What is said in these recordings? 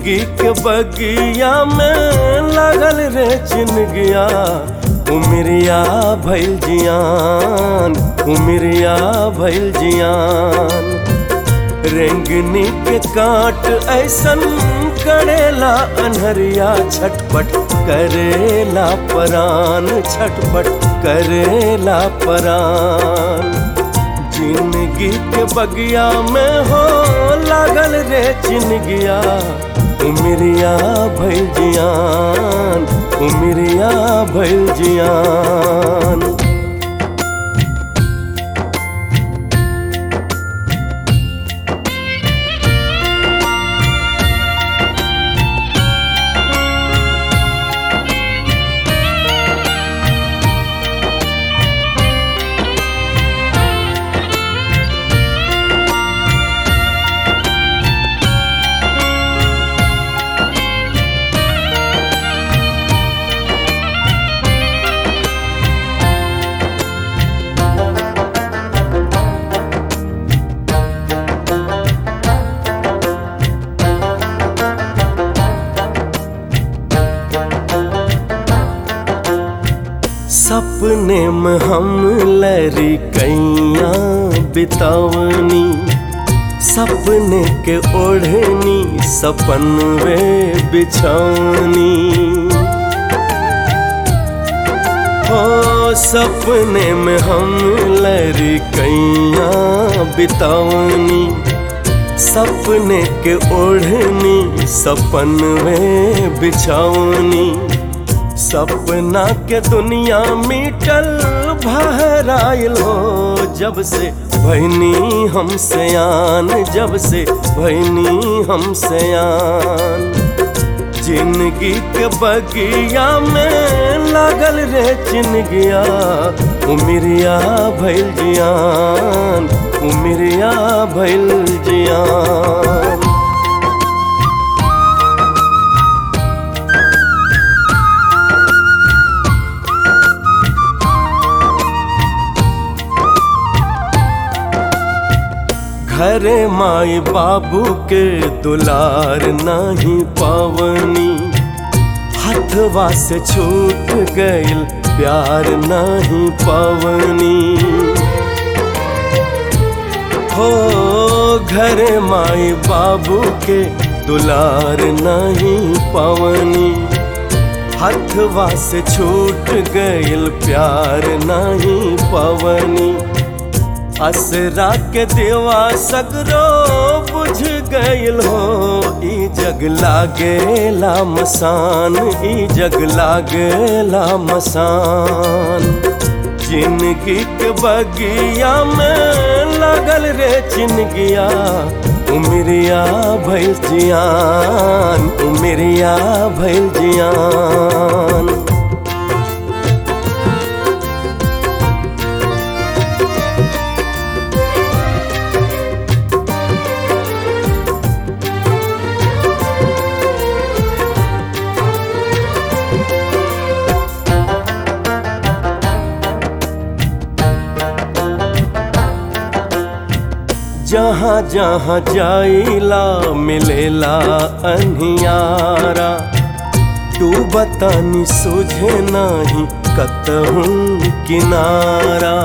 जिंदगी के बगिया में लागल रे चिनगिया उमरिया भैल जियान उमरिया भैल जियान रेंगनी के काट ऐसन करेला अनहरिया छटपट करेला परान छटपट करेला परान जिंदगी के बगिया में हो लागल रे चिनगिया उमरिया भैल जियान उमरिया भैल जियान सपने में हम लरी कैया बितावनी सपने के ओढ़नी सपन वे बिछौनी हो सपने में हम लरी कैया बितावनी सपने के ओढ़नी सपन वे बिछौनी सपना के दुनिया मिटल भराइल हो जब से भैनी हम सयान जब से भैनी हम सयान जिंदगी के बगिया में लागल रे चिनगिया उमरिया भैल जियान उमरिया भैल जियान घरे माई बाबू के दुलार नहीं पावनी हथवा से छूट गइल प्यार नहीं पावनी हो घरे माई बाबू के दुलार नहीं पावनी हथवा से छूट गइल प्यार नहीं पावनी असरा के देवा सगरो बुझ गइल हो ई जग लागेला मसान ई जग लागेला मसान जिंदगी के बगिया में लागल रे चिनगिया उमरिया भैल जियान उमरिया भैल जियान जहाँ जहाँ जाइला मिलेला अनियारा तू बतानी सुझे नहीं कतहूँ किनारा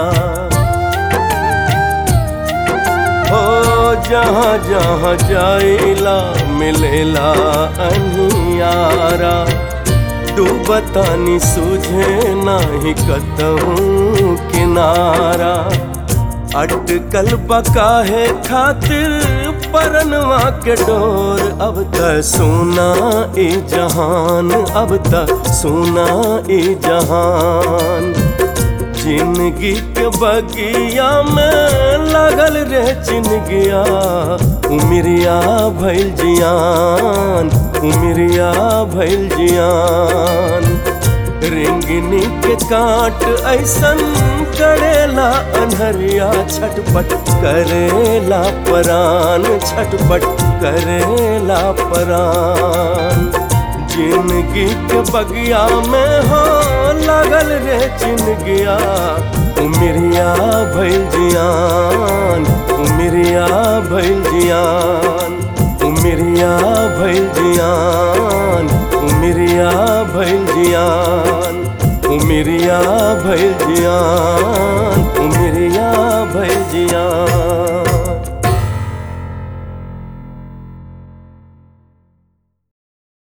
हो जहाँ जहाँ जाइला मिलेला अनियारा तू बतानी सुझे नहीं कतहूँ किनारा अटकल बकाहे खातिर परनवा के डोर अब त सोना ए जहान अब त सोना ए जहान जिंदगी के बगिया में लागल रे चिनगिया उमरिया भैल जियान उमरिया भैल जियान रिंगनी के काट ऐसन करेला अनहरिया छटपट करेला परान छटपट करेला परान जिंदगी के बगिया में हो लागल रे चिनगिया उमरिया भैल जियान उमरिया भैल जियान उमरिया उमिरिया भइल जियान उमिरिया भइल जियान उमिरिया भइल जियान उमिरिया भइल जियान